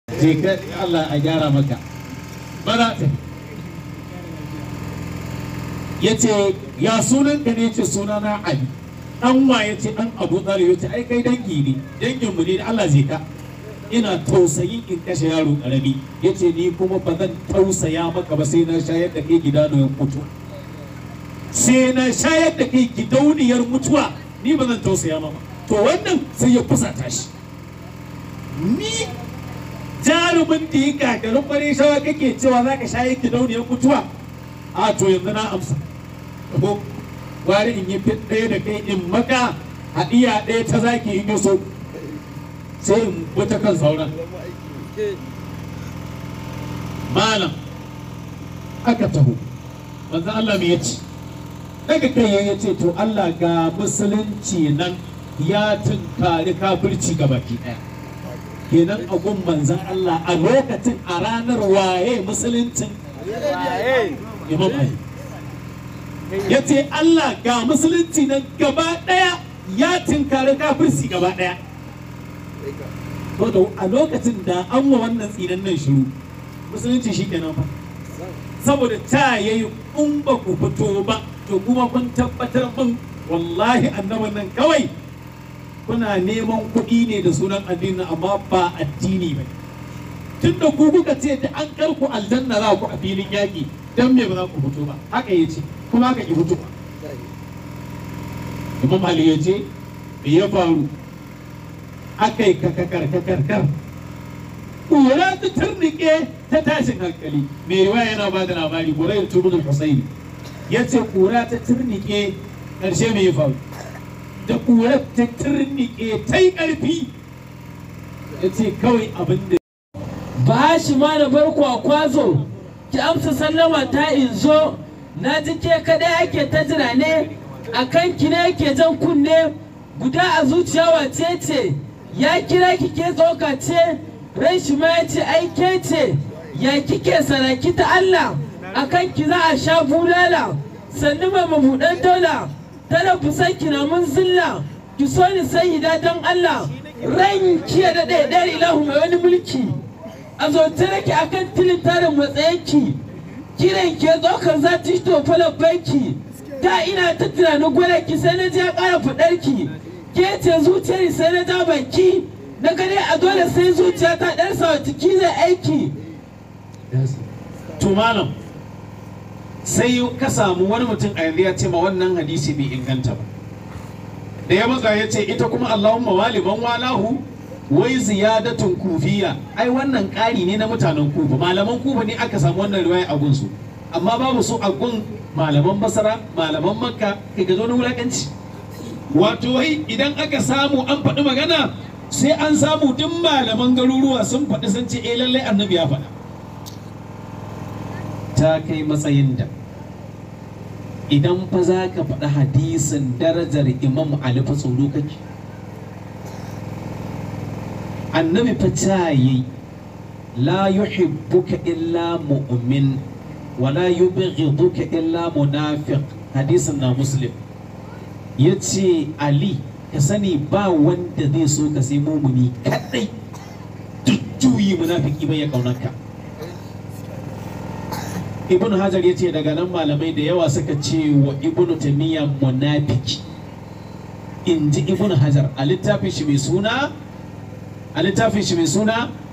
je ka Allah a gyara maka ba za ta ya ce ya sunan ka ne ce sunana Ali dan wa ya ce dan Abu Talib ya ce ai kai dangi ne dangin mu ne da Allah zai ka ina tausayin in kashe yaro karami ya ce ni kuma ba zan tausaya maka ba sai na shayar da kai gidanuwan mutu sai na shayar da kai gidauniyar mutuwa ni ba zan tausaya maka to wannan sai ya fusata shi ni jarumin da ya gagarin kwarai shawa kake cewa za ka shayar gidauniyar mutuwa a to yanzu na amsa ko gwari in yi fit ɗaya da kai in maka haɗiya ɗaya ta zaki in yi so sai in wata kan sauran malam aka taho manzo Allah me yace daga kai ya ce to Allah ga musulunci nan ya tunkari kafirci ga baki ɗaya kenan a gun manzan Allah a lokacin a ranar waye musuluncin imam Ali ya ce Allah ga musulunci nan gaba ɗaya ya tinkari kafirci gaba ɗaya to da a lokacin da an wa wannan tsinan nan shiru musulunci shi kenan fa saboda ta yayi in ba ku fito ba to kuma kun tabbatar min wallahi annaban nan kawai kuna neman kuɗi ne da sunan addini amma ba addini ba tun da ku kuka ce da an karku aljanna za ku a filin yaƙi dan me ba za ku fito ba haka ya ce kuma haka ki fito ba imam ali ya ce me ya faru aka yi kakakar kakar ƙura ta turnike ta tashin hankali mai riwaya yana ba da labari ƙura ya turu da husaini ya ce ƙura ta turnike ƙarshe me ya faru da ƙura ta turnike ta yi ƙarfi ya ce kawai abin da ba shi ma da barko a kwazo ki amsa sallama ta in zo na ji ke kadai ake ta jira ne a kan ki ne yake jan kunne guda a zuciya wace ce ya kira ki ke tsoka ce ran shi ma ya ce ai ke ce ya kike saraki ta Allah a kan ki za a sha bulala sannu mai mabuɗan dola tana fusan ki na mun zilla ki so ni sayyida don Allah ran ki ya daɗe ɗayar ilahu mai wani mulki a zoce nake akan tilin tarin matsayinki kiran ke ɗaukar za ta to falon banki da ina ta tunanin gwada ki sai na je ya ƙara faɗar ki ke ce zuciyar sai na ja banki na gane a dole sai zuciya ta ɗan sawa ciki zai aiki to malam sai ka samu wani mutum a yanzu ya ce ma wannan hadisi bai inganta ba da ya matsa ya ce ita kuma Allahumma waliban walahu wai ziyadatun kufiya ai wannan ƙari ne na mutanen kufa malaman kufa ne aka samu wannan riwaya a gunsu amma babu su a gun malaman basara malaman makka kai ga zo na wulakanci wato wai idan aka samu an faɗi magana sai an samu duk malaman garuruwa sun faɗi sun ce eh lallai annabi ya faɗa ta kai matsayin da idan fa za ka faɗi hadisin darajar imam ali fa tsoro kake annabi fa ta yi la yuhibbuka illa mu'min wa la yubghiduka illa munafiq hadisin na muslim yace ali ka sani ba wanda zai so ka sai mumuni kadai duk juyi munafiki bai ya kaunarka ibn hajar ya ce daga nan malamai da yawa suka ce wa ibn tamiya munafiki in ji ibn hajar a littafin shi mai suna a littafin shi mai suna